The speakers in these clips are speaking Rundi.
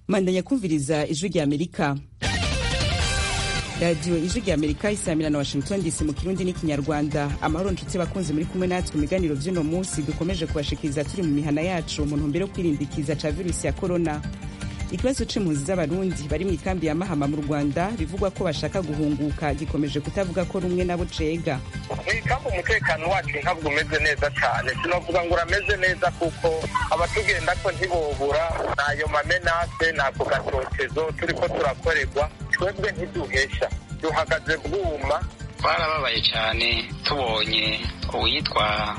mandanya kumviriza ijwi rya amerika radiyo ijwi rya amerika isamira na washington dc mu kirundi n'ikinyarwanda amahoro nshuti bakunzi muri kumwe natwe mu biganiro vy'uno munsi dukomeje kubashikiriza turi mu mihana yacu mu ntumbero yo kwirindikiza ca virusi ya korona ikibazo c'impunzi z'abarundi bari mu ikambi ya mahama mu rwanda bivugwa ko bashaka guhunguka gikomeje kutavuga ko rumwe nabo cega mw'ikambi umutekano wacu ntabwo umeze neza cyane sinavuga ngo urameze neza kuko abatugenda ko ntibobura n'ayo mamenase n'ako gatotezo turiko turakorerwa twebwe ntiduhesha duhagaze bwuma twarababaye cyane tubonye uwitwa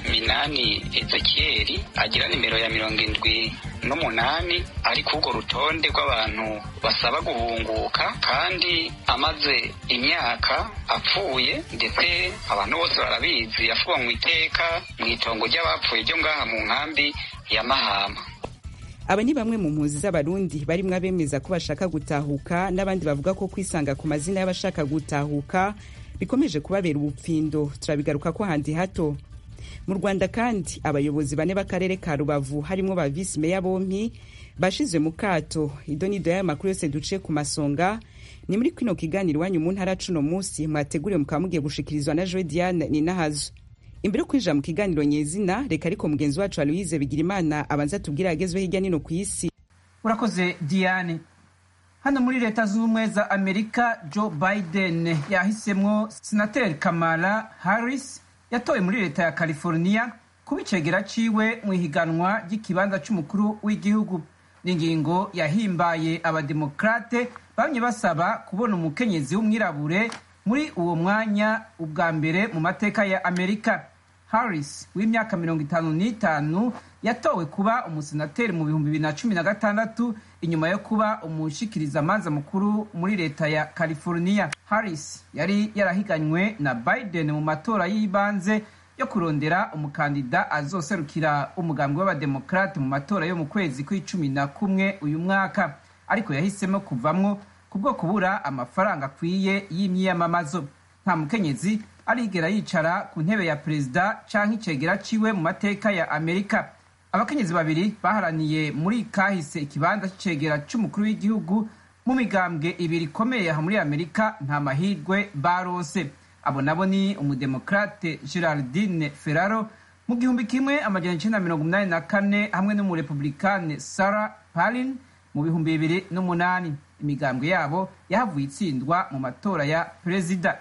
minani ezekiyeri agira nimero ya mirongo indwi n'umunani ari kurwo rutonde rw'abantu basaba guhunguka kandi amaze imyaka apfuye ndetse abantu bose barabizi yafuwe mu iteka mu itongo ry'abapfuye ryo ngaha mu nkambi ya mahama aba ni bamwe mu mpunzi z'abarundi barimwo abemeza ko bashaka gutahuka n'abandi bavuga ko kwisanga ku mazina y'abashaka gutahuka bikomeje kubabera ubupfindo turabigaruka ko handi hato mu rwanda kandi abayobozi bane b'akarere ka rubavu harimwo ba visi meya bompi bashizwe mu kato ido n'ido y'aya makuru yose duciye ku masonga ni muri kino kiganiro iwanyu mu ntara cuno munsi mwateguriwe mukaba mugiye gushikirizwa na joe diane ninahazo imbere yo kwinjira mu kiganiro nyezina reka ariko mugenzi wacu aloise bigirimana abanza tubwire agezweho hirya nino ku isi urakoze diane hano muri leta zunze ubumwe za amerika joe biden yahisemwo senateri kamala harris yatowe muri leta ya california kuba icegera ciwe mu ihiganwa ry'ikibanza c'umukuru w'igihugu n'ingingo yahimbaye abademokrate bamye basaba kubona umukenyezi w'umwirabure muri uwo mwanya ubwa mbere mu mateka ya amerika harris w'imyaka mirongo itanu n'itanu yatowe kuba umusenateri mu bihumbi bibiri na cumi na gatandatu inyuma yo kuba umushikirizamanza mukuru muri leta ya california harris yari yarahiganywe na biden mu matora y'ibanze yo kurondera umukandida azoserukira umugambi w'abademokrate mu matora yo mu kwezi kw'icumi na kumwe uyu mwaka ariko yahisemo kuvamwo kubwo kubura amafaranga akwiye y'imyiyamamazo nta mukenyezi arigera yicara ku ntebe ya perezida canke icegera ciwe mu mateka ya amerika abakenyezi babiri baharaniye muri kahise ikibanza c'icegera c'umukuru w'igihugu mu migambwe ibiri ikomeye aha muri amerika nta mahirwe baronse abo nabo ni umudemokrate geraldine ferraro mu gihumbi kimwe amajana icenda mirongo umunani na kane hamwe n'umurepublikane sarah palin mu bihumbi bibiri n'umunani imigambwe yabo yahavuye itsindwa mu matora ya perezida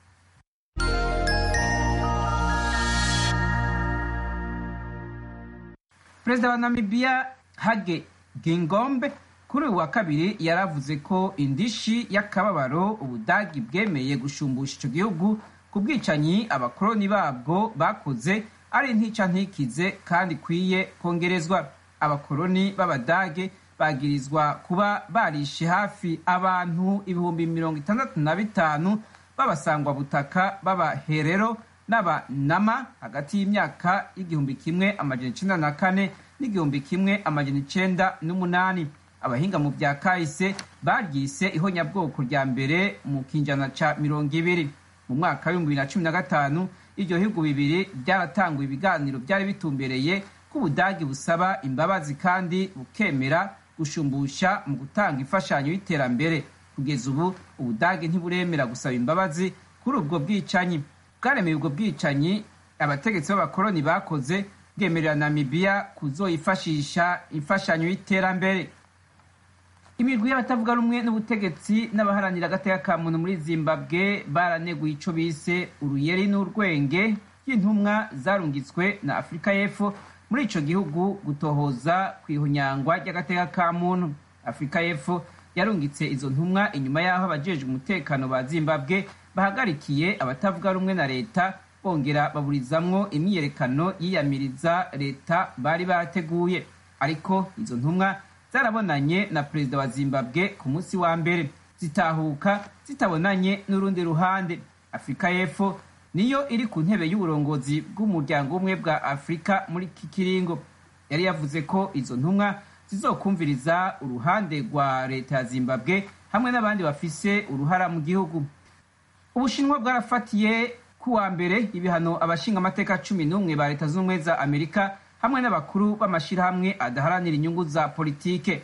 perezida wa namibia hage gingombe kuri uyu wa kabiri yaravuze ko indishi y'akababaro ubudagi bwemeye gushumbusha ico gihugu ku bwicanyi abakoloni babwo bakoze ari ntica ntikize kandi ikwiye kongerezwa abakoloni b'abadage bagirizwa kuba barishe hafi abantu ibihumbi mirongo itandatu na bitanu b'abasangwa butaka b'abaherero n'abanama hagati y'imyaka y'igihumbi kimwe amajana icenda na kane n'igihumbi kimwe amajana icenda n'umunani abahinga mu bya kahise baryise ihonyabwoko rya mbere mu kinjana ca mirongo ibiri mu mwaka w'ibihumbi bibiri na cumi na gatanu iryo bihugu bibiri byaratanguye ibiganiro byari bitumbereye ko ubudagi busaba imbabazi kandi bukemera gushumbusha mu gutanga imfashanyo y'iterambere kugeza ubu ubudagi ntiburemera gusaba imbabazi kuri ubwo bwicanyi bwaremeye ubwo bwicanyi abategetsi b'abakoloni bakoze bwemerera namibiya kuzoyifashisha imfashanyo y'iterambere imirwi y'abatavuga rumwe n'ubutegetsi n'abaharanira agateka ka muntu muri zimbabwe baraneguye ico bise uruyeri n'urwenge ry'intumwa zarungitswe na afurika y'epfo muri ico gihugu gutohoza ku ihunyangwa ry'agateka ka muntu afurika y'epfo yarungitse izo ntumwa inyuma y'aho abajejwe umutekano ba zimbabwe bahagarikiye abatavuga rumwe na leta bongera baburizamwo imyiyerekano yiyamiriza leta bari barateguye ariko izo ntumwa zarabonanye na perezida wa zimbabwe ku munsi wa mbere zitahuka zitabonanye n'urundi ruhande afurika y'epfo niyo iri ku ntebe y'uburongozi bw'umuryango umwe bwa afurika muri iki kiringo yari yavuze ko izo ntumwa zizokumviriza uruhande rwa leta ya zimbabwe hamwe n'abandi bafise uruhara mu gihugu ubushinwa bwarafatiye ku wa mbere ibihano abashinga amateka cumi n'umwe ba leta z'ubumwe za amerika hamwe n'abakuru b'amashyirahamwe adaharanira inyungu za politike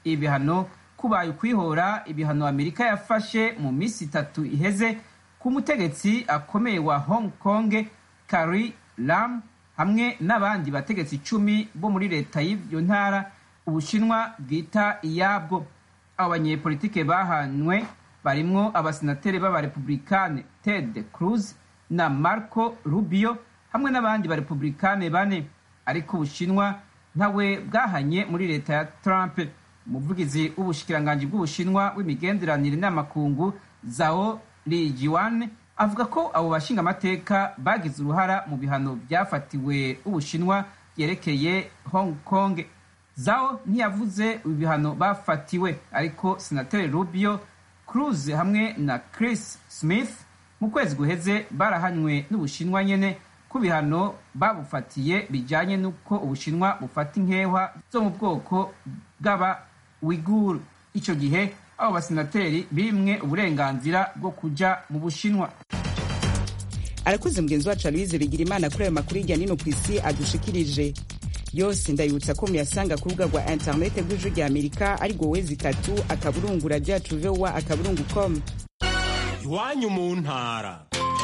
ibihano kubaye ukwihora ibihano amerika yafashe mu minsi itatu iheze ku mutegetsi akomeye wa hong kong Carrie Lam hamwe n'abandi bategetsi icumi bo muri leta y'iyo ntara ubushinwa bwita iyabwo abo banyepolitike bahanywe barimwo abasenateri b'abarepublikane ted cruz na marco rubio hamwe n'abandi barepublikane bane ariko ubushinwa ntawe bwahanye muri leta ya trump umuvugizi w'ubushikiranganji bw'ubushinwa w'imigenderanire n'amakungu zao lijiwan avuga ko abo bashingamateka bagize uruhara mu bihano byafatiwe ubushinwa byerekeye hong kong zao ntiyavuze ibihano bafatiwe ariko senateri rubio cruz hamwe na chris smith mu kwezi guheze barahanywe n'ubushinwa nyene ku bihano babufatiye bijanye n'uko ubushinwa bufata inkehwa zo mu bwoko bw'aba wiguru ico gihe abo basenateri bimwe uburenganzira bwo kuja mu bushinwa arakoze mugenzi wacu aloise bigira imana kuri ayo makuru hirya nino ku isi adushikirije yose ndayibutsa ko muyasanga ku rubuga rwa interinete rw'ijwi rya amerika ari rwo wezi itatu akaburungu radiyo yacu vowa akaburungu com iwanyu mu ntara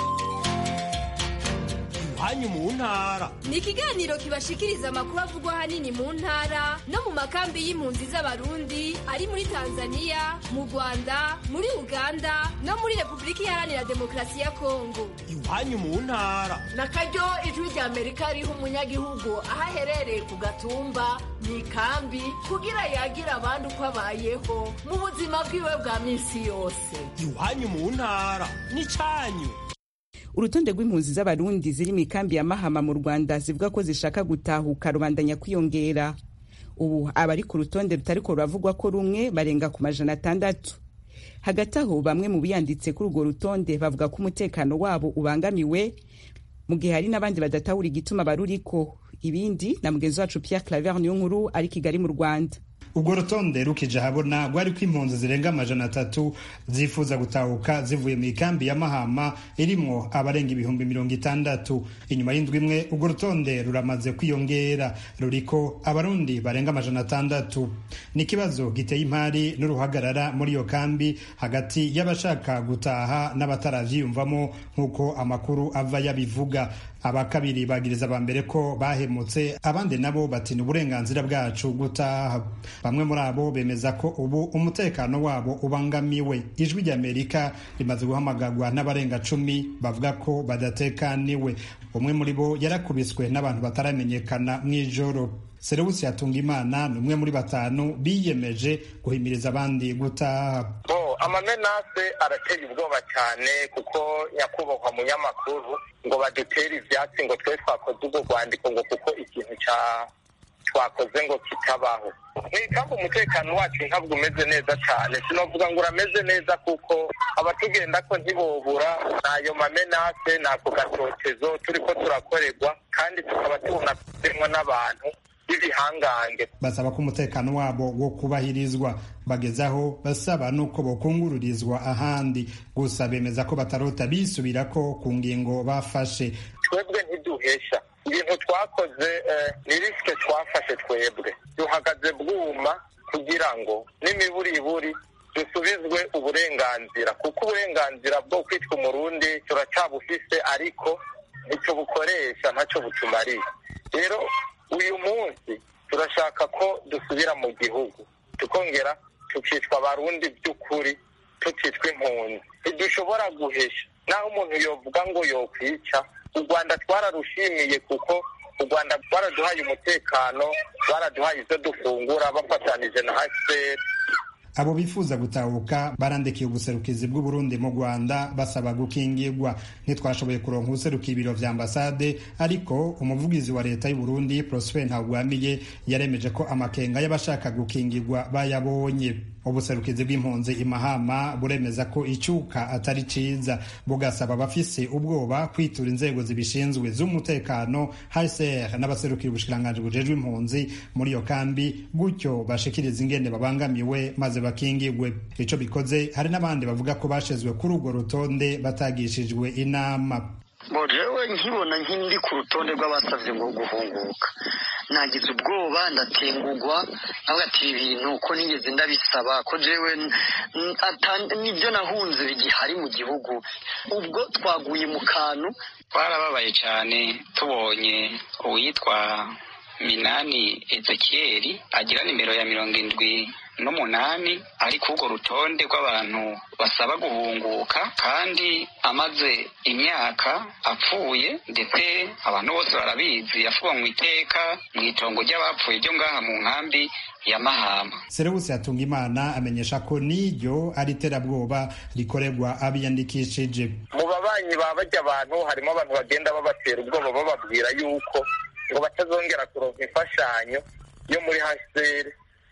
iwanyu mu ntara ni ikiganiro kibashikiriza amakuru avugwa ahanini mu ntara no mu makambi y'impunzi z'abarundi ari muri tanzania mu rwanda muri uganda no muri repubulika iharanira demokarasi ya kongo iwanyu mu ntara na karyo ijwi rya amerika riha umunyagihugu aho aherereye ku gatumba mu ikambi kugira yagira abandi uko abayeho mu buzima bwiwe bwa minsi yose iwanyu mu ntara n'icyanyu urutonde rw'impunzi z'abarundi ziri mu ikambi ya mahama mu rwanda zivuga ko zishaka gutahuka rubandanya kwiyongera ubu abari ku rutonde rutariko ruravugwa ko rumwe barenga ku majana atandatu hagati aho bamwe mu biyanditse kuri urwo rutonde bavuga ko umutekano wabo ubangamiwe mu gihe hari n'abandi badatahura igituma baruriko ibindi na mugenzi wacu pierre claver niyo nkuru ari kigali mu rwanda urwo rutonde rukije ahabona rwariko impunzi zirenga amajana atatu zifuza gutahuka zivuye mu ikambi ya mahama irimwo abarenga ibihumbi mirongo itandatu inyuma y'indwi imwe urwo rutonde ruramaze kwiyongera ruriko abarundi barenga amajana atandatu ni ikibazo giteye impari n'uruhagarara muri iyo kambi hagati y'abashaka gutaha n'abataravyiyumvamo nk'uko amakuru ava yabivuga aba kabiri bagiriza aba mbere ko bahemutse abandi nabo bati ni uburenganzira bwacu gutaha bamwe muri abo bemeza ko ubu umutekano wabo ubangamiwe ijwi ry'amerika rimaze guhamagarwa n'abarenga cumi bavuga ko badatekaniwe umwe muri bo yarakubiswe n'abantu bataramenyekana mu ijoro serewusi yatunga imana ni umwe muri batanu biyemeje guhimiriza abandi gutaha amamenase arateye ubwoba cyane kuko nyakubahwa munyamakuru ngo badutere ibyatsi ngo twe twakoze ubwo rwandiko ngo kuko ikintu cya twakoze ngo kitabaho mwikamba umutekano wacu ntabwo umeze neza cyane sinavuga ngo urameze neza kuko abatugenda ko ntibobura n'ayo mamenase n'ako gatotezo turi ko turakorerwa kandi tukaba tubona kutemwa n'abantu b'ibihangange basaba ko umutekano wabo wo kubahirizwa bagezaho basaba nuko bokungururizwa ahandi gusa bemeza ko batarota bisubirako ku ngingo bafashe twebwe ntiduhesha ibintu twakoze ni risike twafashe twebwe duhagaze bwuma kugira ngo n'imiburiburi dusubizwe uburenganzira kuko uburenganzira bwo kwitwa umurundi turacyabufise ariko ntitubukoresha ntacyo butumariye rero uyu munsi turashaka ko dusubira mu gihugu tukongera tukitwa abarundi by'ukuri tukitwa impunzi ntidushobora guhesha naho umuntu yovuga ngo yokwica u rwanda twararushimiye kuko u rwanda rwaraduhaye umutekano baraduhaye ibyo dufungura bafatanije na hcr abo bifuza gutahuka barandikiye ubuserukizi bw'uburundi mu rwanda basaba gukingirwa ntitwashoboye kuronka ubuserukiye ibiro vya ambasade ariko umuvugizi wa leta y'uburundi prosper ntagwamiye yaremeje ko amakenga y'abashaka gukingirwa bayabonye ubuserukizi bw'impunzi imahama buremeza ko icyuka atari ciza bugasaba abafise ubwoba kwitura inzego zibishinzwe z'umutekano hcr n'abaserukira ubushikiranganji bujejwe impunzi muri iyo kambi gutyo bashikiriza ingene babangamiwe maze bakingirwe ico bikoze hari n'abandi bavuga ko bashizwe kuri urwo rutonde batagishijwe inama jewe nkibona nk'indi ku rutonde rw'abasabye ngo guhunguka nagize ubwoba ndatengugwa navuga ati ibi bintu ko nigeze ndabisaba ko jewe nibyo nahunze bigihari mu gihugu ubwo twaguye mu kantu twarababaye cyane tubonye uwitwa minani ezekiyeri agira nimero ya mirongo indwi n'umunani ari kurwo rutonde rw'abantu basaba guhunguka kandi amaze imyaka apfuye ndetse abantu bose barabizi yafuwe mu iteka mu itongo ry'abapfuye ryo ngaha mu nkambi ya mahama serewusi yatunga imana amenyesha ko n'iryo ari iterabwoba rikorerwa abiyandikishije mu babanyi ba bajya abantu harimo abantu bagenda babatera ubwoba bababwira yuko ngo batazongera kuronka imfashanyo yo muri haseri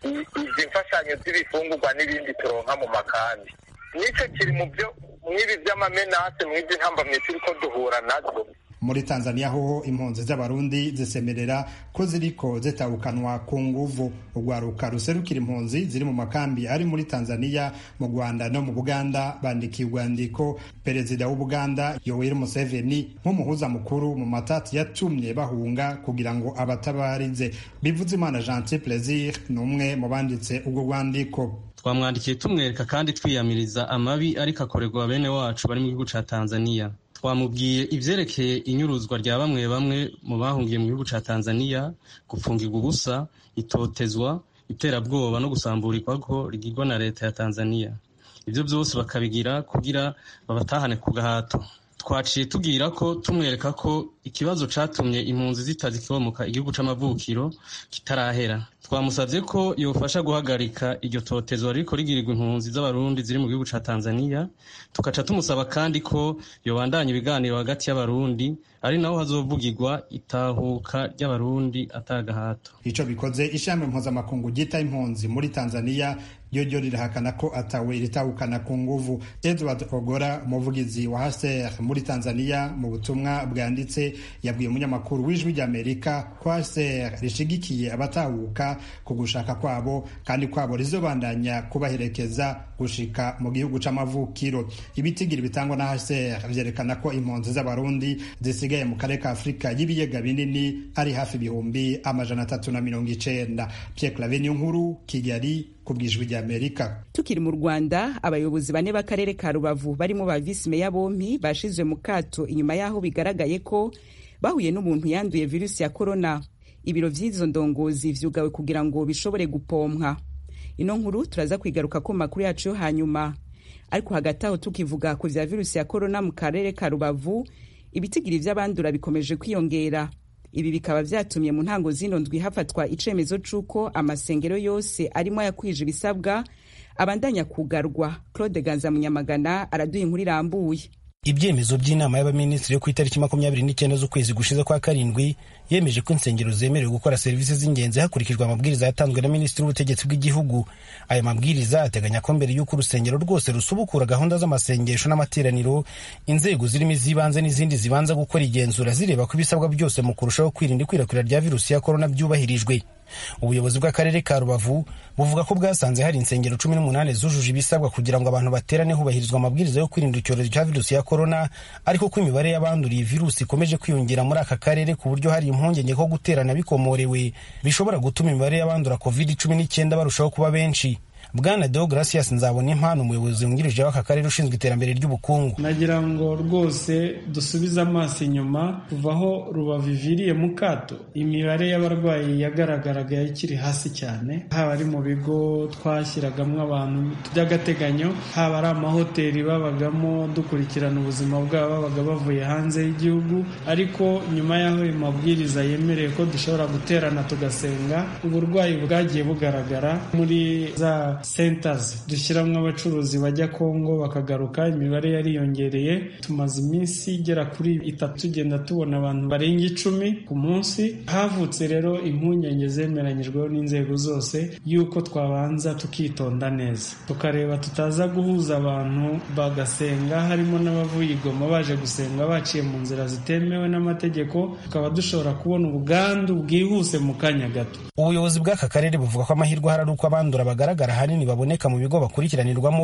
izi mfashanyo z'ibifungurwa n'ibindi turonka mu makambi nicyo kiri mu byo mw'ibi by'amamenase mw'izi ntambamye turi ko duhura nazo muri tanzania hoho impunzi z'abarundi zisemerera ko ziriko zitabukanwa ku nguvu urwaruka ruserukira impunzi ziri mu makambi ari muri tanzania mu rwanda no mu buganda bandikiye urwandiko perezida w'ubuganda yoweri museveni nk'umuhuza mukuru mu matati yatumye bahunga kugira ngo abatabarize bivuze imana gentil plaisir ni umwe mu banditse urwo rwandiko twamwandikiye tumwereka kandi twiyamiriza amabi ariko akorerwa bene wacu bari mu gihugu ca tanzania twamubwiye ivyerekeye inyuruzwa rya bamwe bamwe mu bahungiye mu gihugu ca tanzania gupfungirwa ubusa itotezwa iterabwoba no gusamburirwako rigirwa na leta ya tanzania ivyo vyose bakabigira kugira babatahane ku gahato twaciye tubwira ko tumwereka ko ikibazo catumye impunzi zitazikomoka igihugu c'amavukiro kitarahera twamusavye ko yofasha guhagarika iryo totezwa ririko rigirirwa impunzi z'abarundi ziri mu gihugu ca tanzania tugaca tumusaba kandi ko yobandanya ibiganiro hagati y'abarundi ari naho hazovugirwa itahuka ry'abarundi atagahato ico bikoze ishami mpuzamakungu ryita impunzi muri tanzania ryo ryo rirahakana ko atawe ritahukana ku nguvu edward ogora umuvugizi wa haser muri tanzania mu butumwa bwanditse yabwiye umunyamakuru w'ijwi ry'amerika ko haser rishigikiye abatahuka ku gushaka kwabo kandi kwabo rizobandanya kubaherekeza gushika mu gihugu c'amavukiro ibitigiri bitangwa na haser vyerekana ko impunzi z'abarundi zisigaye mu karere ka afurika y'ibiyaga binini ari hafi ibihumbi amajana atatu na mirongo icenda pierre claveniyo nkuru kigali ku bwijwi ry'amerika tukiri mu rwanda abayobozi bane b'akarere ka rubavu barimo ba visi meya bompi bashizwe mu kato inyuma y'aho bigaragaye ko bahuye n'umuntu yanduye virusi ya korona ibiro vy'izo ndongozi vyugawe kugira ngo bishobore gupompwa ino nkuru turaza kwigaruka ko makuru yacu yo hanyuma ariko hagati aho tukivuga ku vya virusi ya korona mu karere ka rubavu ibitigiri vy'abandura bikomeje kwiyongera ibi bikaba vyatumye mu ntango zino ndwi hafatwa icemezo c'uko amasengero yose arimo ayakwije ibisabwa abandanya kugarwa claude ganza munyamagana araduha inkuru irambuye ibyemezo by'inama y'abaminisitiri yo ku itariki makumyabiri n'icyenda z'ukwezi gushize kwa karindwi yemeje ko insengero zemerewe gukora serivisi z'ingenzi hakurikijwe amabwiriza yatanzwe na minisitiri w'ubutegetsi bw'igihugu aya mabwiriza ateganya ko mbere y'uko urusengero rwose rusubukura gahunda z'amasengesho n'amateraniro inzego zirimo iz'ibanze n'izindi zibanza gukora igenzura zireba ko ibisabwa byose mu kurushaho kwirinda ikwirakwira rya virusi ya korona byubahirijwe ubuyobozi bw'akarere ka rubavu buvuga ko bwasanze hari insengero cumi n'umunani zujuje ibisabwa kugira ngo abantu baterane hubahirizwa amabwiriza yo kwirinda icyorezo cya virusi ya korona ariko ko imibare y'abanduriye virusi ikomeje kwiyongera muri aka karere ku buryo hari impungenge ko guterana bikomorewe bishobora gutuma imibare y'abandura covid cumi n'icyenda barushaho kuba benshi bwana deogratias nzabona impano umuyobozi wungirije w'aka karere ushinzwe iterambere ry'ubukungu nagira ngo rwose dusubize amaso inyuma kuva aho rubaviviriye mu kato imibare y'abarwayi yagaragaraga ikiri hasi cyane haba ari mu bigo twashyiragamo abantu by'agateganyo haba ari amahoteli babagamo dukurikirana ubuzima bwabo babaga bavuye hanze y'igihugu ariko nyuma y'aho ayo mabwiriza yemereye ko dushobora guterana tugasenga uburwayi bwagiye bugaragara muri za centers dushyiramo abacuruzi bajya kongo bakagaruka imibare yariyongereye tumaze iminsi igera kuri itatu tugenda tubona abantu barenga icumi ku munsi havutse rero impungenge zemeranyijweho n'inzego zose y'uko twabanza tukitonda neza tukareba tutaza guhuza abantu bagasenga harimo n'abavuye igoma baje gusenga baciye mu nzira zitemewe n'amategeko tukaba dushobora kubona ubwandu bwihuse mu kanya gato ubuyobozi bw'aka karere buvuga ko amahirwe ahari ari uko abandura bagaragara ahanini baboneka mu bigo bakurikiranirwamo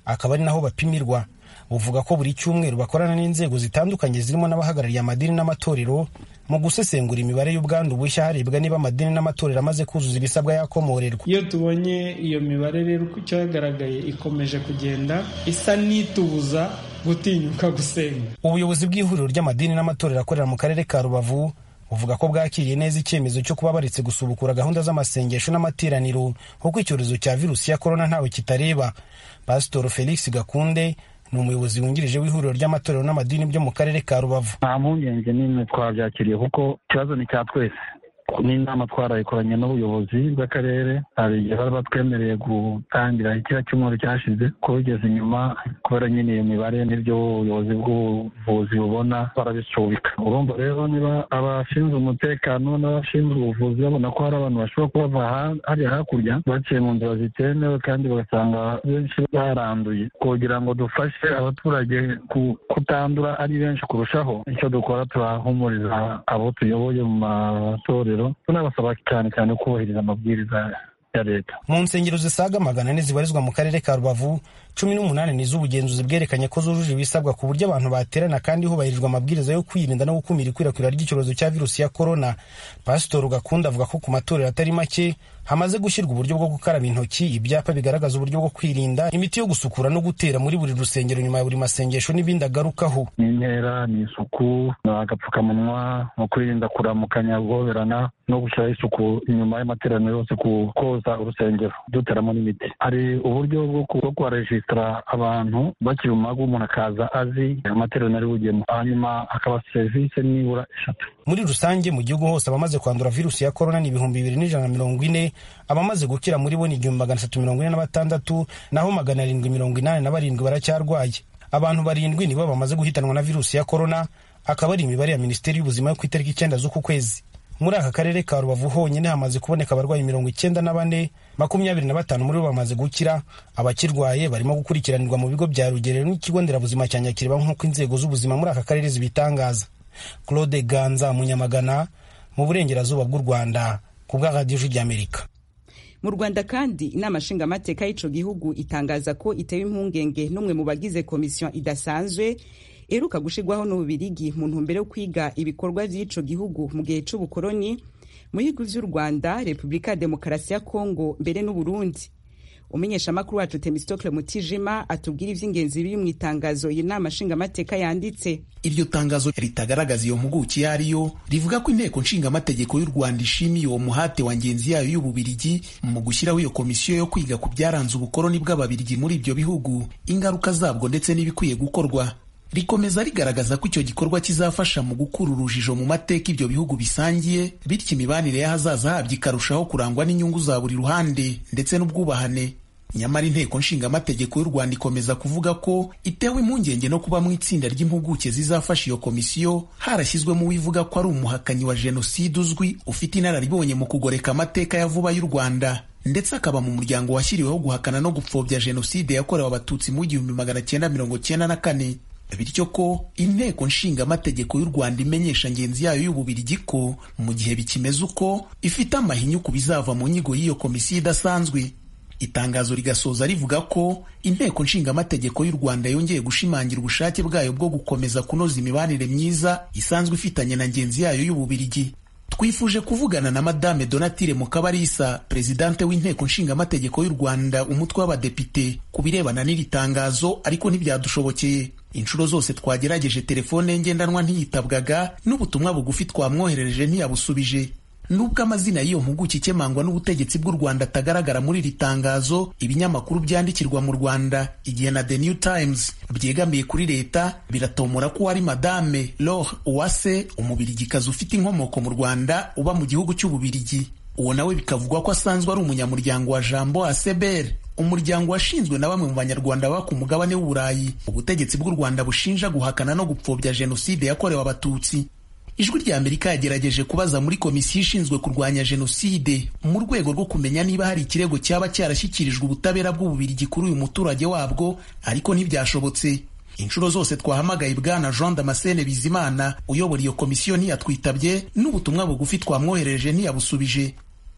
akaba ari naho bapimirwa buvuga ko buri cyumweru bakorana n'inzego zitandukanye zirimo n'abahagarariye amadini n'amatorero mu gusesengura imibare y'ubwandu bushya harebwa niba amadini n'amatorero amaze kuzuza ibisabwa yakomorerwa iyo tubonye iyo mibare rero uko icyo yagaragaye ikomeje kugenda isa n'itubuza gutinyuka gusenga ubuyobozi bw'ihuriro ry'amadini n'amatorero akorera mu karere ka rubavu buvuga ko bwakiriye neza icyemezo cyo kuba baretse gusubukura gahunda z'amasengesho n'amateraniro kuko icyorezo cya virusi ya korona ntawe kitareba pasitoro felix gakunde ni umuyobozi wungirije w'ihuriro ry'amatorero n'amadini byo mu karere ka rubavu nta mpungenge n'imwe twabyakiriye kuko ikibazo ni cya twese n'inama twarayikoranye n'ubuyobozi bw'akarere hari igihe bari batwemereye gutangira kiriya cyumweru cyashize kubigeza inyuma kubera nyine iyo mibare n'ibyo ubuyobozi bw'ubuvuzi bubona barabisubika urumva rero niba abashinzwe umutekano n'abashinzwe ubuvuzi babona ko hari abantu bashobora kuba bava hariya hakurya baciye mu nzira zitemewe kandi bagasanga benshi baranduye kugira ngo dufashe abaturage kutandura ari benshi kurushaho icyo dukora turahumuriza abo tuyoboye mu matorero tunabasaba cyane cyane kubahiriza amabwiriza ya leta mu nsengero zisaga magana ane zibarizwa mu karere ka rubavu cumi n'umunani ni iz'ubugenzuzi bwerekanye ko zujuje ibisabwa ku buryo abantu baterana kandi hubahirijwe amabwiriza yo kwirinda no gukumira ikwirakwira ry'icyorezo cya virusi ya korona pasitori gakunda avuga ko ku matorero atari make hamaze gushyirwa uburyo bwo gukaraba intoki ibyapa bigaragaza uburyo bwo kwirinda imiti yo gusukura no gutera muri buri rusengero nyuma ya buri masengesho n'ibindi agarukaho ni intera ni isuku ni agapfukamunwa no kwirinda kuramukanya guhoberana no gushyiraho isuku inyuma y'amateraniro yose ku koza urusengero duteramo n'imiti hari uburyo bwo kuharejisitara abantu bakiri mu mago umuntu akaza azi amateraniro ari bugemo hanyuma hakaba serivisi nibura eshatu muri rusange mu gihugu hose abamaze kwandura virusi ya korona ni ibihumbi bibiri n'ijana na mirongo ine abamaze gukira muri bo ni igihumbi magana atatu mirongo ine na batandatu naho magana arindwi mirongo inani na barindwi baracyarwaye abantu barindwi nibo bamaze guhitanwa na virusi ya korona akaba ari imibare ya minisiteri y'ubuzima yo ku itariki icyenda z'uku kwezi muri aka karere ka rubavu honyine hamaze kuboneka abarwayi mirongo icyenda na bane makumyabiri na batanu muri bo bamaze gukira abakirwaye barimo gukurikiranirwa mu bigo bya rugerero n'ikigo nderabuzima cya nyakiriba nk'uko inzego z'ubuzima muri aka karere zibitangaza claude ganza munyamagana mu burengerazuba bw'u rwanda ku bwa radiyo ry'amerika mu rwanda kandi inama nshingamateka y'ico gihugu itangaza ko itewe impungenge n'umwe mu bagize komisiyo idasanzwe iheruka gushirwaho n'ububirigi mu ntumbero yo kwiga ibikorwa vy'ico gihugu mu gihe c'ubukoroni mu bihugu vy'u rwanda repubulika ya demokarasi ya kongo mbere n'uburundi umumenyeshamakuru wacu temistokle mutijima atubwira ivy'ingenzi biri mu itangazo iyi nama nshingamateka yanditse iryo tangazo ritagaragaza iyo mpuguke iyo ariyo rivuga ko inteko nshingamategeko y'u rwanda ishimiye uwo muhate wa ngenzi yayo y'ububirigi mu gushyiraho iyo komisiyo yo kwiga ku byaranze ubukoroni bw'ababirigi muri ibyo bihugu ingaruka zabwo ndetse n'ibikwiye gukorwa rikomeza rigaragaza ko icyo gikorwa kizafasha mu gukura urujijo mu mateka ibyo bihugu bisangiye bityo imibanire y'ahazaza habyo ikarushaho kurangwa n'inyungu za buri ruhande ndetse n'ubwubahane nyamara inteko nshingamategeko y'u rwanda ikomeza kuvuga ko itewe impungenge no kuba mu itsinda ry'impuguke zizafasha iyo komisiyo harashyizwemo uwivuga ko ari umuhakanyi wa jenoside uzwi ufite inararibonye mu kugoreka amateka ya vuba y'u rwanda ndetse akaba mu muryango washyiriweho guhakana no gupfobya jenoside yakorewe abatutsi mu igihumbi magana cyenda mirongo cyenda na kane bityo ko inteko nshingamategeko y'u rwanda imenyesha ngenzi yayo y'ububirigi ko mu gihe bikimeze uko ifite amahinyu ku bizava mu nyigo y'iyo komisiyo idasanzwe itangazo rigasoza rivuga ko inteko nshingamategeko y'u rwanda yongeye gushimangira ubushake bwayo bwo gukomeza kunoza imibanire myiza isanzwe ifitanye na ngenzi yayo y'ububirigi twifuje kuvugana na madame donatire mukabarisa perezidante w'inteko nshingamategeko y'u rwanda umutwe w'abadepite ku birebana n'iri tangazo ariko ntibyadushobokeye inshuro zose twagerageje telefone ngendanwa ntiyitabwaga n'ubutumwa bugufi twamwoherereje ntiyabusubije nubwo amazina y'iyo mpuguke ikemangwa n'ubutegetsi bw'u rwanda atagaragara muri iri tangazo ibinyamakuru byandikirwa mu rwanda igihe na the new times byegamiye kuri leta biratomora ko wari madame lore uwase umubirigikazi ufite inkomoko mu rwanda uba mu gihugu cy'ububirigi uwo nawe bikavugwa ko asanzwe ari umunyamuryango wa jambo aseber umuryango washinzwe na bamwe mu banyarwanda baba ku mugabane w'uburayi ubutegetsi bw'u rwanda bushinja guhakana no gupfobya jenoside yakorewe abatutsi ijwi rya amerika yagerageje kubaza muri komisiyo ishinzwe kurwanya jenoside mu rwego rwo kumenya niba hari ikirego cyaba cyarashyikirijwe ubutabera bw'ububirigi kuri uyu muturage wabwo ariko ntibyashobotse inshuro zose twahamagaye bwana jean damascene bizimana uyobora iyo komisiyo ntiyatwitabye n'ubutumwa bugufi twamwohereje ntiyabusubije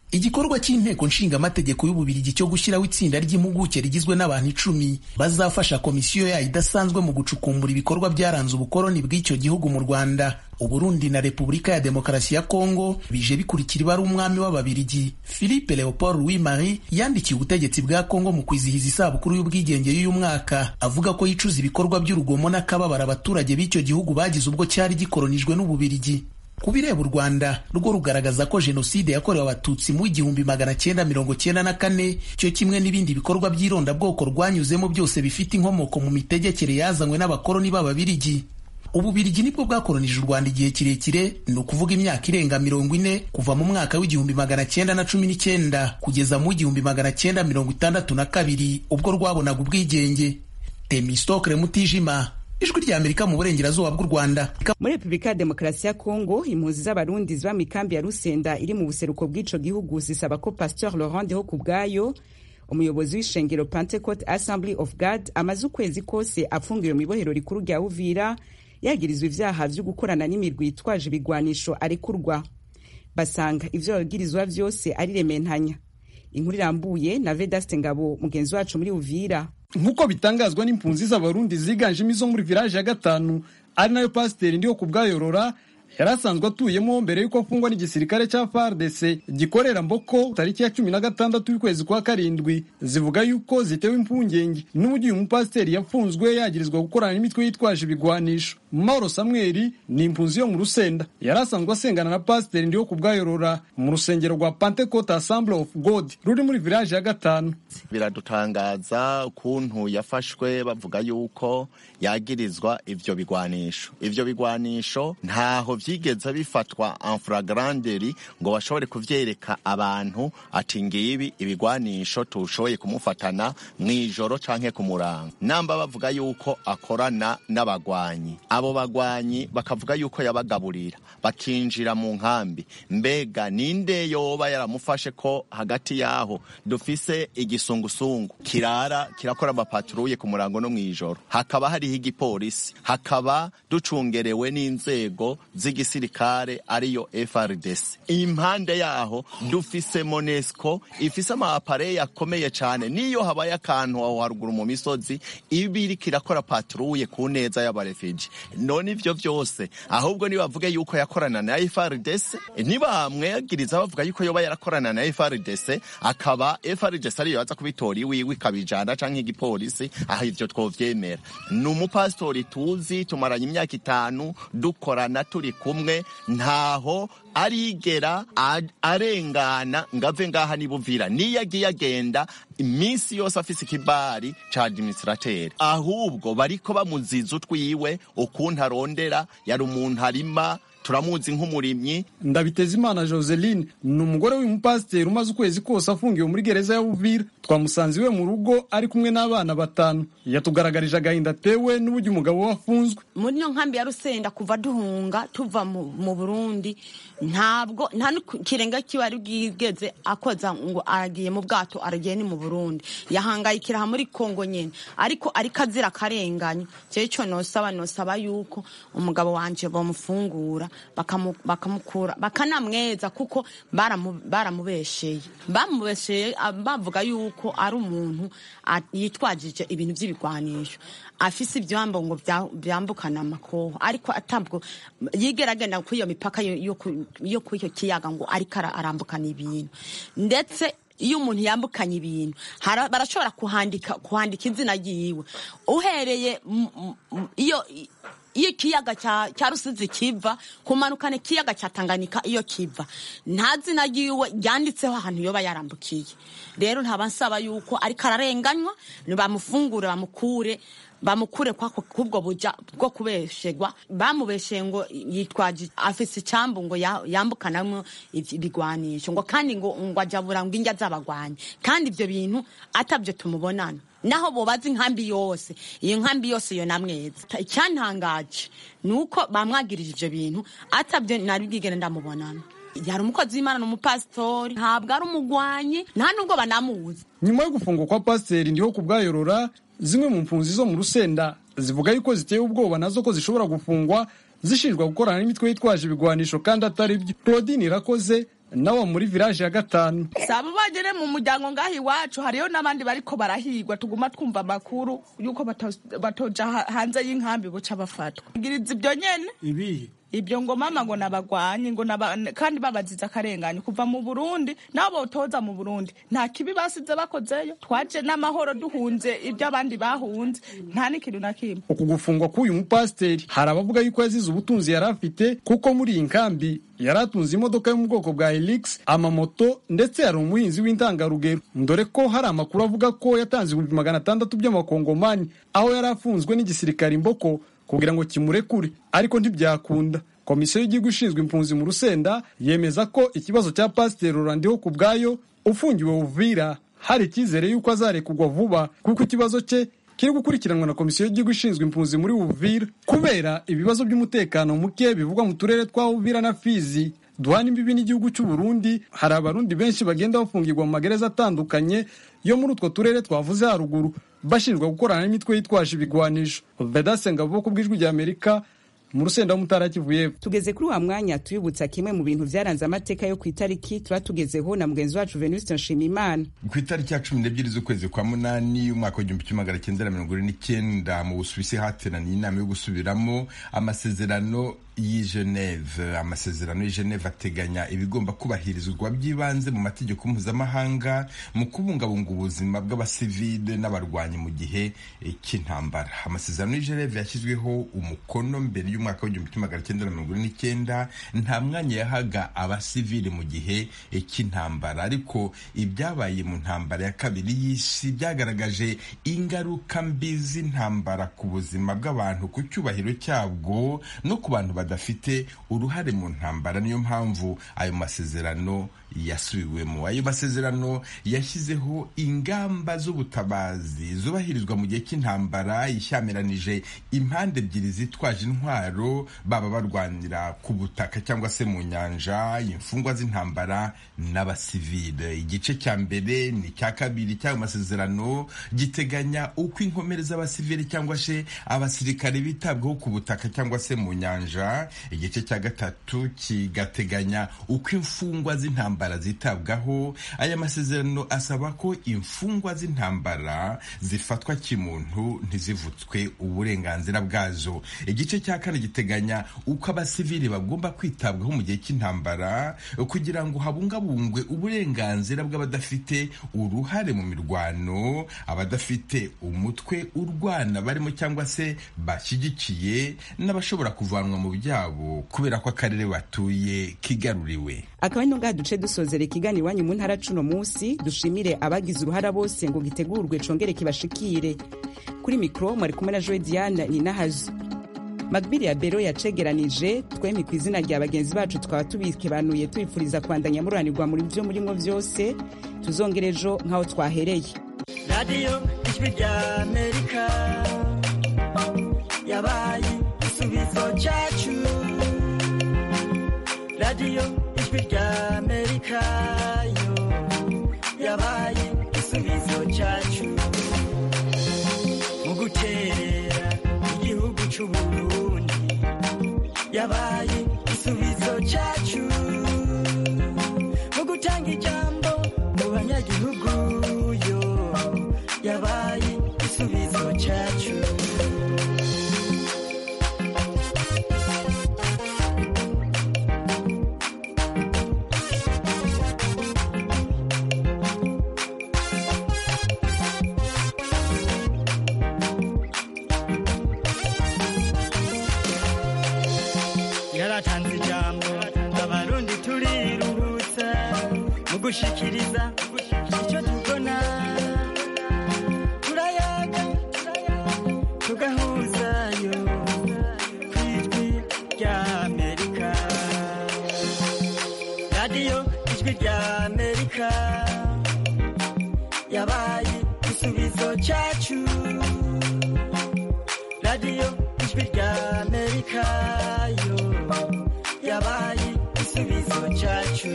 igikorwa cy'inteko nshingamategeko y'ububirigi cyo gushyiraho itsinda ry'impuguke rigizwe n'abantu icumi bazafasha komisiyo yayo idasanzwe mu gucukumbura ibikorwa byaranze ubukoloni bw'icyo gihugu mu rwanda uburundi na repubulika ya demokarasi ya kongo bije bikurikira ibara umwami w'ababirigi philippe leopold louis marie yandikiye ubutegetsi bwa kongo mu kwizihiza isabukuru y'ubwigenge y'uyu mwaka avuga ko yicuza ibikorwa by'urugomo n'akababaro abaturage b'icyo gihugu bagize ubwo cyari gikolonijwe n'ububirigi ku bireba u rwanda rwo rugaragaza ko jenoside yakorewe abatutsi mu igihumbi magana cyenda mirongo cyenda na kane cyo kimwe n'ibindi bikorwa by'irondabwoko rwanyuzemo byose bifite inkomoko mu mitegekere yazanywe n'abakoloni b'ababirigi ububirigi nibwo bwakolonije u rwanda igihe kirekire ni ukuvuga imyaka irenga mirongo ine kuva mu mwaka w'igihumbi magana cyenda na cumi n'icyenda kugeza mu w'igihumbi magana cyenda mirongo itandatu na kabiri ubwo rwabonaga ubwigenge temistokre mutijima ijwi rya amerika mu burengerazuba bw'u rwanda muri repubulika ya demokarasi ya kongo impunzi z'abarundi ziba mu ikambi ya rusenda iri mu buseruko bw'ico gihugu zisaba ko pasteur laurent ho ku bwayo umuyobozi w'ishengero pentecote assembly of god amaze ukwezi kose afungiwe mu ibohero rikuru rya uvira yagirizwa ivyaha vyo gukorana n'imirwi yitwaje ibigwanisho arekurwa basanga ivyo bagirizwa vyose ari rementanya inkuru irambuye na vedaste ngabo mugenzi wacu muri uvira nk'uko bitangazwa n'impunzi z'abarundi ziganjemo izo muri village ya gatanu ari nayo pasiteri ndiho ku bwayorora yari asanzwe atuyemo mbere y'uko afungwa n'igisirikare cya FARDC gikorera Mboko tariki ya cumi na gatandatu y'ukwezi kwa karindwi zivuga yuko zitewe impungenge n'uburyo uyu mupasiteri yafunzwe yagirizwa gukorana n'imitwe yitwaje ibigwanisho Mauro Samuel ni impunzi yo mu Rusenda yari asanzwe asengana na pasiteri ndiho ku bwayorora mu rusengero rwa Pentecost Assembly of God ruri muri village ya gatanu biradutangaza ukuntu yafashwe bavuga yuko yagirizwa ivyo bigwanisho ivyo bigwanisho ntaho vyigeze bifatwa en flagranderi ngo bashobore kuvyereka abantu ati ngibi ibigwanisho tushoboye kumufatana mw'ijoro canke ku murango namba bavuga yuko akorana n'abagwanyi abo bagwanyi bakavuga yuko yabagaburira bakinjira mu nkambi mbega ninde yoba yaramufashe ko hagati yaho dufise igisungusungu kirara kirakora amapatruye ku murango no mw'ijoro hakaba hariho igipolisi hakaba ducungerewe n'inzego z'igisirikare ariyo FRDC impande yaho dufise Monesco ifise amapareye akomeye cyane niyo habaye akantu aho haruguru mu misozi ibiri kirakora patrouille ku neza y'abarefugee none ivyo vyose ahubwo nibavuge yuko yakorana na FRDC nibamwegiriza bavuga yuko yoba yarakorana na FRDC akaba FRDC ariyo yaza kubitora iwiwe ikabijana canke igipolisi aho ivyo twovyemera ni umupasitori tuzi tumaranye imyaka itanu dukorana turi kumwe ntaho arigera arengana ngave ngaha nibuvira niyo agiye agenda iminsi yose afise ikibari ca administrateri ahubwo bariko bamuziza utwiwe ukuntu arondera yari umuntu arima turamuzi nk'umurimyi ndabiteza imana joseline ni umugore w'umupasiteri umaze ukwezi kose afungiwe muri gereza ya buvira twamusanze iwe mu rugo ari kumwe n'abana batanu yatugaragarije agahinda atewe n'uburyo umugabo we afunzwe muri iyo nkambi ya rusenda kuva duhunga tuva mu burundi ntabwo nta n'ikirenga kiba ari bwigeze akoza ngo aragiye mu bwato aragiye ni mu burundi yahangayikira muri kongo nyine ariko ariko azira akarenganya cyo nosaba nosaba yuko umugabo wanje bamufungura bakamukura bakanamweza kuko baramubesheye bamubesheye bavuga yuko ari umuntu yitwajije ibintu by'ibigwanisho afise ibyambo ngo byambukana amakoho ariko atabwo yigera agenda kuri iyo mipaka yo kuri icyo kiyaga ngo ariko arambukana ibintu ndetse iyo umuntu yambukanye ibintu barashobora kuhandika kuhandika izina ryiwe uhereye iyo iyo ikiyaga cya rusizi kiva kumanukana ikiyaga cya tanganyika iyo kiva nta zina ryiwe ryanditseho ahantu yoba yarambukiye rero ntaba nsaba yuko ariko ararenganywa bamufungure bamukure bamukure kubwo buja bwo kubeshegwa bamubesheye ngo yitwaje afise icyambu ngo yambukanamwo ibigwanisho ngo kandi ngo ngo ajabura ngo injya z'abagwanyi kandi ibyo bintu atabyo tumubonana naho bobaza inkambi yose iyo nkambi yose iyo namweza icyantangaje ni uko bamwagirije ibyo bintu atabyo nari bwigere ndamubonana yari umukozi w'imana n'umupasitori ntabwo ari umugwanyi nta nubwo banamuzi nyuma yo gufungwa kwa pasiteri ndiho ku bwayorora zimwe mu mpunzi zo mu rusenda zivuga yuko ziteye ubwoba nazo ko zishobora gufungwa zishinjwa gukorana n'imitwe yitwaje ibigwanisho kandi atari byo claudine irakoze nawo muri village ya gatanu saba bagere mu muryango ngaho iwacu hariyo n'abandi bariko barahigwa tuguma twumva amakuru yuko bato- batoja ha- hanze y'inkambi buca bafatwa giriza ibyo nyene ibihe ibyo ngo mama ngo nabagwanye ngo naba, kandi babaziza akarengane kuva mu Burundi nabo botoza mu Burundi nta kibi basize bakozeyo twaje n'amahoro duhunze ibyo abandi bahunze nta n'ikintu na kimwe uku gufungwa k'uyu mupasiteri hari abavuga yuko yazize ubutunzi yari afite kuko muri iyi nkambi yari atunze imodoka yo mu bwoko bwa helix amamoto ndetse yari umuhinzi w'intangarugero dore ko hari amakuru avuga ko yatanze ibihumbi magana atandatu by'amakongomani aho yari afunzwe n'igisirikare imboko kugira ngo kimurekure ariko ntibyakunda komisiyo y'igihugu ishinzwe impunzi mu rusenda yemeza ko ikibazo cya pasiteri rurandiho ku bwayo ufungiwe uvira hari icyizere y'uko azarekurwa vuba kuko ikibazo cye kiri gukurikiranwa na komisiyo y'igihugu ishinzwe impunzi muri uvira kubera ibibazo by'umutekano muke bivugwa mu turere twa uvira na fizi duhana imbibi n'igihugu cy'u Burundi hari abarundi benshi bagenda bafungirwa mu magereza atandukanye yo muri utwo turere twavuze haruguru bashinjwa gukorana n'imitwe yitwaje ibigwanisho bedase ngabo ku bw'ijwi rya amerika mu rusenda w'umutara kivuye tugeze kuri wa mwanya tuyibutsa kimwe mu bintu byaranze amateka yo ku itariki tuba tugezeho na mugenzi wacu venuste nshimiyimana ku itariki ya cumi n'ebyiri z'ukwezi kwa munani umwaka w'igihumbi kimwe magana cyenda na mirongo ine n'icyenda mu busuwisi hateraniye inama yo gusubiramo amasezerano y'i Geneve amasezerano y'i Geneve ateganya ibigomba kubahirizwa by'ibanze mu mategeko mpuzamahanga mu kubungabunga ubuzima bw'abasivile n'abarwanyi mu gihe eh, cy'intambara amasezerano y'i Geneve yashyizweho umukono mbere y'umwaka w'igihumbi kimwe magana cyenda na mirongo ine n'icyenda nta mwanya yahaga abasivile mu gihe eh, cy'intambara ariko ibyabaye mu ntambara ya kabiri y'isi byagaragaje ingaruka mbi z'intambara ku buzima bw'abantu ku cyubahiro cyabwo no ku bantu badafite uruhare mu ntambara niyo mpamvu ayo masezerano yasubiwemo ayo masezerano yashyizeho ingamba z'ubutabazi zubahirizwa mu gihe cy'intambara ishyamiranyije impande ebyiri zitwaje intwaro baba barwanira ku butaka cyangwa se mu nyanja imfungwa z'intambara n'abasivile igice cya mbere ni icya kabiri cy'ayo masezerano giteganya uko inkomere z'abasivile cyangwa se abasirikare bitabwaho ku butaka cyangwa se mu nyanja igice cya gatatu kigateganya uko imfungwa z'intambara zitabwaho aya masezerano asaba ko imfungwa z'intambara zifatwa kimuntu ntizivutswe uburenganzira bwazo igice cya kane giteganya uko abasivili bagomba kwitabwaho mu gihe cy'intambara kugira ngo habungabungwe uburenganzira bw'abadafite uruhare mu mirwano abadafite umutwe urwana barimo cyangwa se bashyigikiye n'abashobora kuvanwa mu byabo kubera ko akarere batuye kigaruriwe akaba ari ngaha duce dusozera ikiganiro iwanyu mu ntara cuno munsi dushimire abagize uruhara bose ngo gitegurwe congere kibashikire kuri mikoro mwari kumwe na joe diane ninahazo magbiri ya bero yacegeranije twemye ku izina rya bagenzi bacu twaba tubikebanuye tubifuriza kwandanya muranirwa muri byo murimo byose tuzongere ejo nk'aho twahereye radiyo ijwi rya amerika yabaye igisubizo cyacu radiyo ijwi rya amerika yo yabaye igisubizo cyacu mu guterera igihugu cy'u Burundi yabaye igisubizo cyacu mu gutanga ijambo mu banyagihugu yo yabaye igisubizo cyacu yaratanze ijambo abarundi turiruhutsa mu gushikiriza icyo tubona turayaga tugahuzayo ku ijwi rya amerika radiyo ijwi rya amerika yabaye igisubizo cyacu radiyo ijwi rya amerika yo yabaye igisubizo cyacu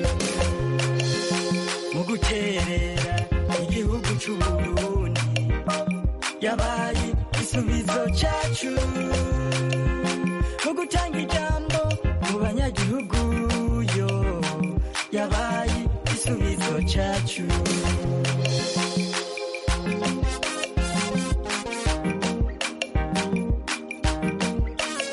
mu guterera igihugu cy'u Burundi yabaye igisubizo cyacu mu gutanga ijambo mu banyagihugu yo yabaye cyacu